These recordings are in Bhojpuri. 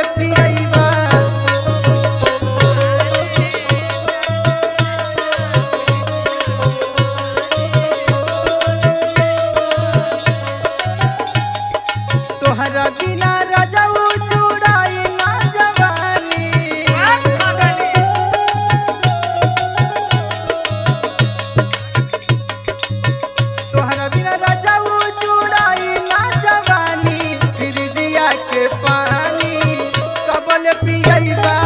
पियबा तोहरा बिना रजऊ चुड़ाई ना जवानी तोहरा बिना रजऊ चुड़ाई ना जवानी फिर दिया के पानी कबल पियबा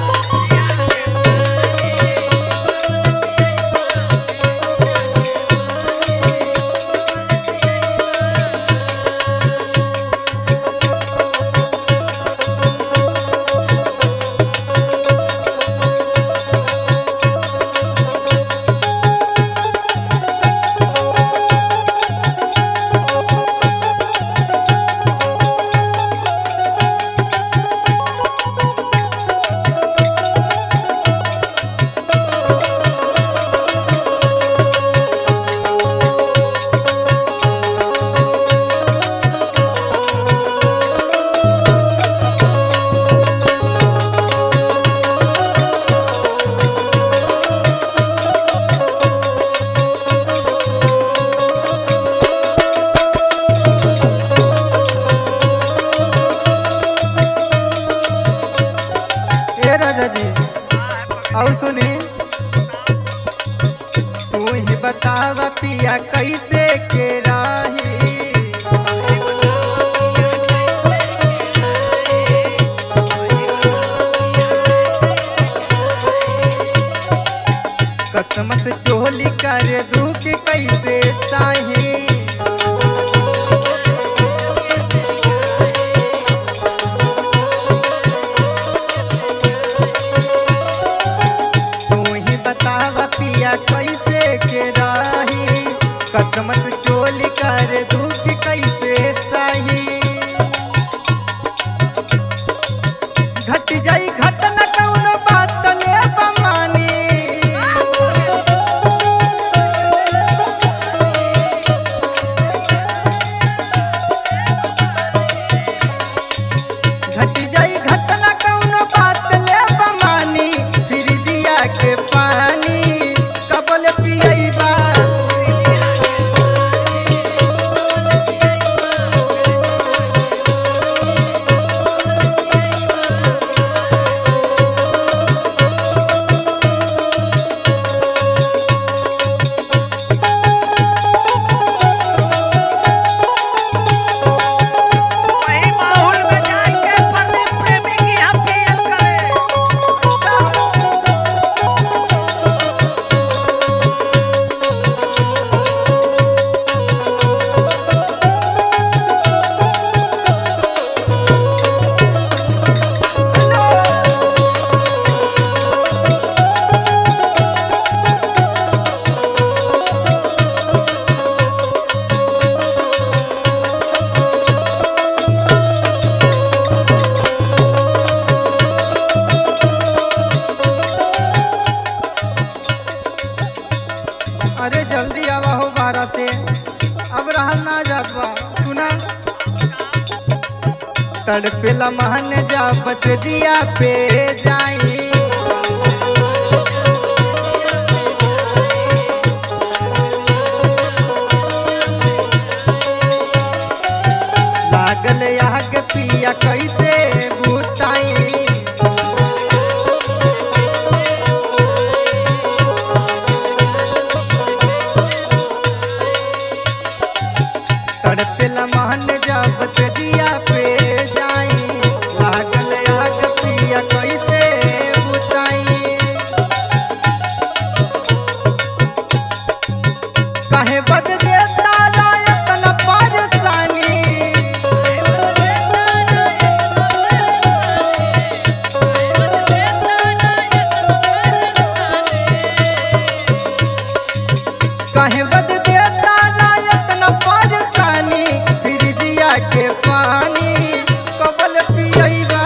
ए राजा जी और सुनी तू ही बतावा पिया कैसे के राही कसमत चोली कर दुख कैसे साही तू ही बतावा पिया कैसे के राही कसमत चोली कर दुख कैसे सही घट जाई घट न कौनो बात ले बमानी घट जाई घट न कौनो बात ले बमानी फिर दिया के पानी कबल पियबा वही माहौल में जाके प्रदीप प्रेमी की हम फील करे अरे जल्दी आवा हो बारह से अब रहल ना जात बा सुना तड़पेला महन जा बच दिया पे जाई लागल आग पिया कैसे बुताई तड़पेला महन जब दिया पे जाई लागल आग पिया कैसे बुताई काहे बद देता रायतन परेशानी काहे बद देता रायतन परेशानी फिर दिया के पानी कबल पियबा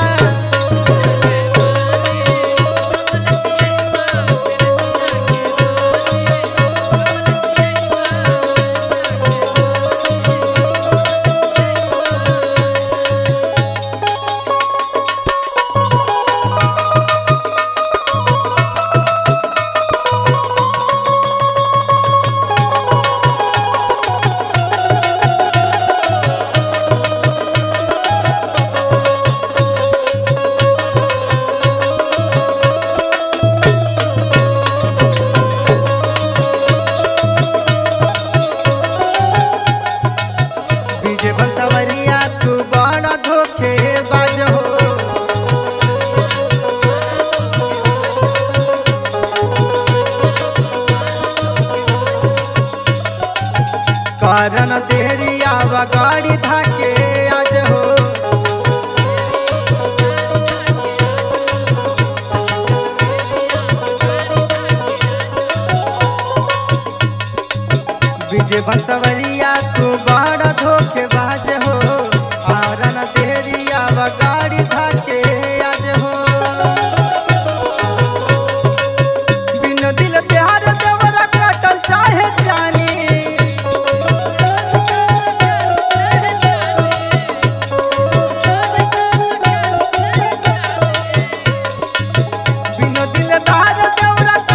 कारण देहरिया व गाड़ी धाके आज हो विजय बंसवरिया तू बड़ा धोखेबाज हो कारण देहरिया व गाड़ी धाके आज हो बिन दिल प्यार देवरा काटल चाहे जानी बिन दिल प्यार देवरा